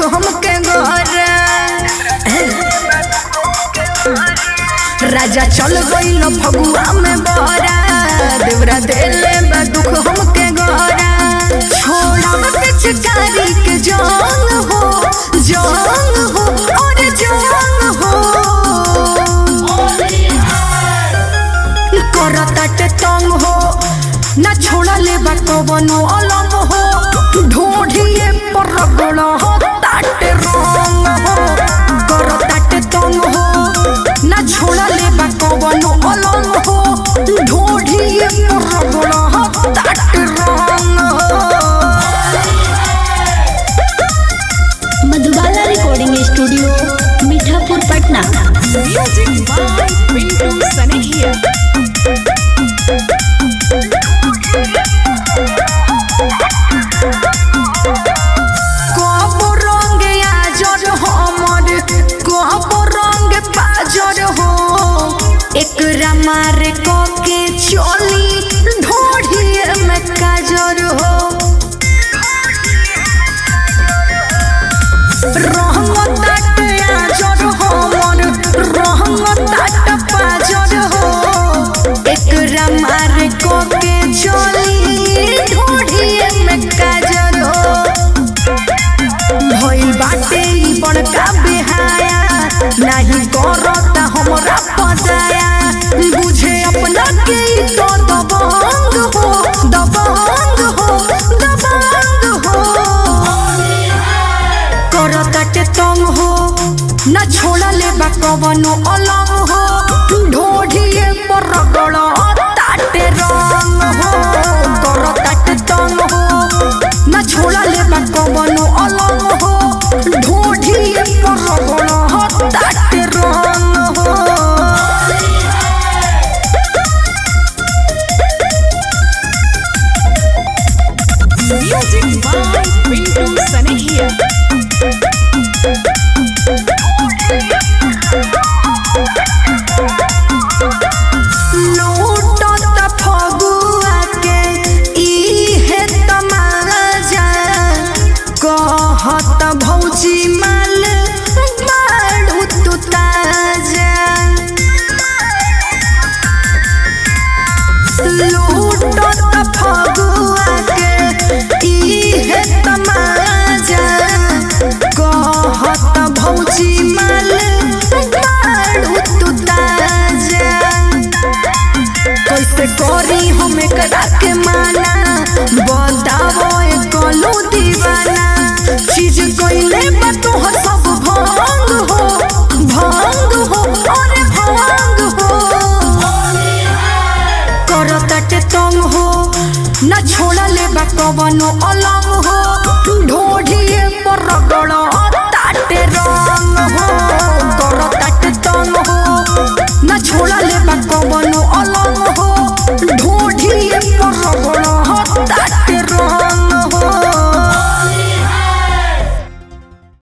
हमके गोरा राजा चल गईल फगुआ में बहरा देवरा देले बा दुख हमके गोरा छोड़ा पिचकारी के जान हो जान हो और जान हो करताटे तंग हो ना छोड़ा ले बा कवनो अलम हो ढोढ़िए पर रगड़ हो ताटे रंग हो करताटे तंग हो ना छोड़ा ले बा कवनो अलम हो ढोढ़िए पर रगड़ हो ताटे रंग हो Madhubala recording studio Mithapur Patna Music by Pintu Sanehia. कब रंग आजर हमर कब रंग पाजर हो एकरा मारे क के चली ढोढ़िए में काजर हो रंग ताट आजर हमर रंग ताट पाजर हो एकरा मारे क के चली ढोढ़िए में काजर हो भइल बाटे ई बड़का बेहाया नाही करता हमरा पदाया बुझे अपना के ई तो दबंग हो दबंग हो दबंग हो करताटे तंग हो ना छोड़ा ले बा कवनो अलंग हो ढोढ़िए पर रगड़ ताटे रंग हो करताटे तंग हो ना छोड़ा ले बा कवनो अलंग हो ढोढ़िए पर रगड़ ताटे रंग हो Music by Pintu Sanehia. लूटत फगुआ के इहे तमाजा कहत भौजी माल मारू तू ताजा लूटत फगुआ के इहे तमाजा कहत भौजी माल मारू तू ताजा कैसे करी हम एकरा के माना बतावो ए कलू दीवाना चीज कइले बा तोहर सब भंग हो भंग हो अरे भंग हो करताटे तंग हो ना छोड़ा ले बा कवनो अलंग